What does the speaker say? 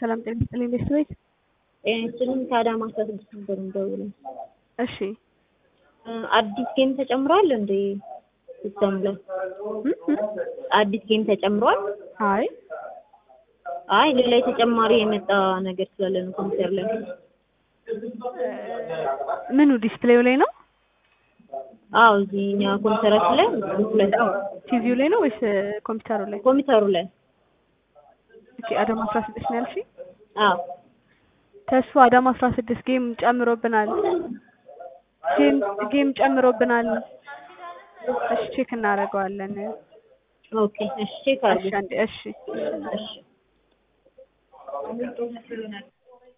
ሰላም ጤና ይስጥልኝ ቤተሰቤት። ጤና ይስጥልኝ ከአዳማ አስራ ስድስት ነበር የምደውለው። እሺ አዲስ ጌም ተጨምሯል እንዴ ሲስተም ላይ? አዲስ ጌም ተጨምሯል? አይ አይ ሌላ የተጨማሪ የመጣ ነገር ስላለ ነው ኮምፒውተር ላይ። ምኑ ዲስፕሌው ላይ ነው? አዎ እዚህ እኛ ኮምፒውተራችን ላይ ላይ ቲቪው ላይ ነው ወይስ ኮምፒውተሩ ላይ? ኮምፒውተሩ ላይ ኦኬ አዳማ አስራ ስድስት ነው ያልሽኝ? አዎ ተስፋ አዳማ አስራ ስድስት ጌም ጨምሮብናል። ጌም ጌም ጨምሮብናል። እሺ ቼክ እናደርገዋለን። ኦኬ እሺ ቼክ እሺ አድርጉ አንዴ እሺ እሺ